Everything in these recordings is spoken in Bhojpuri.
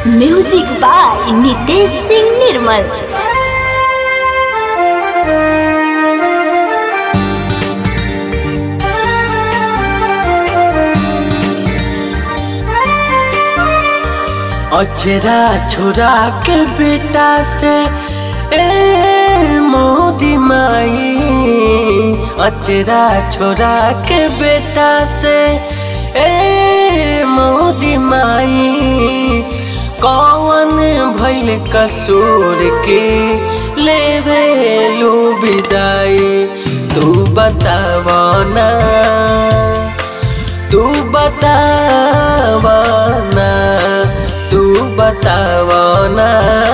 म्यूजिक बाय नितेश सिंह निर्मल अचरा छोरा के बेटा से ए मोदी माई अचरा छोरा के बेटा से ए मोदी माई कौन भैल कसूर के लेवे लू विदाई तू बतावना तू बतावना तू बतावना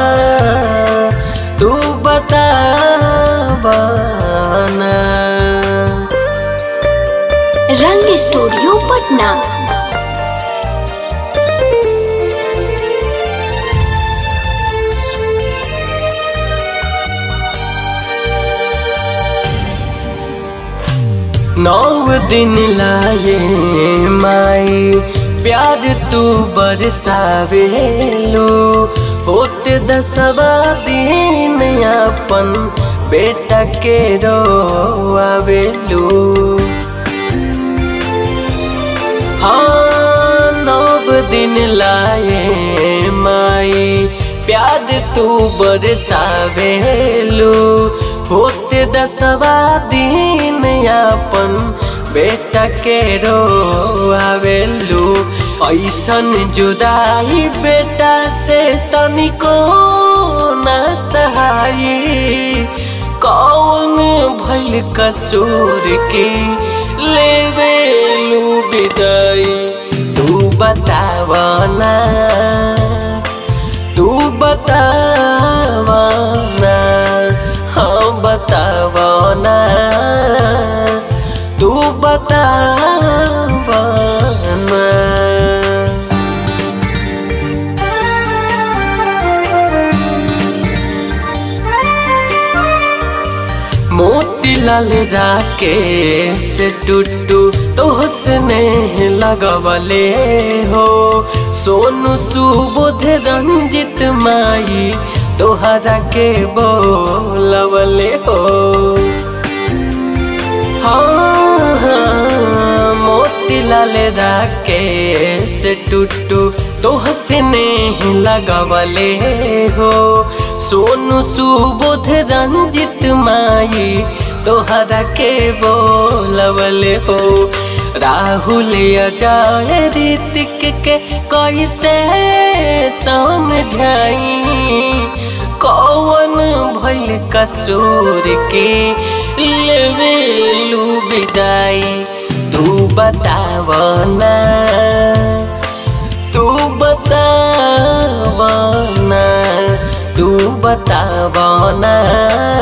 तू बतावना रंग स्टूडियो पटना नौ दिन लाए माई प्यार तू बरसावेलो होत दसवा दिन अपन बेटा के रोआवेलो हाँ नव दिन लाए माई प्यार तू बरसावेलो होते दसवा दिन अपन बेटा के रोआवेलू ऐसन जुदाई बेटा से तनिको न सहाई कौन भैल कसूर के लेवेलू विदाई तू बतावना तू बतावना हाँ बतावना तू बतावना मोतीलाल राकेश टुट्टू तोहसने लगवले हो सोनू सुबोध रंजित माई तोहरा के बोलवले हो हाँ हाँ मोतीलाल राकेश टुट्टू तोहसने लगवले हो सोनू सुबोध रंजित माई तोहरा के बोलवले हो राहुल अजय ऋतिक के कैसे समझाई कौन भैल कसूर के लेवेलू विदाई तू बतावना तू बतावना तू बतावना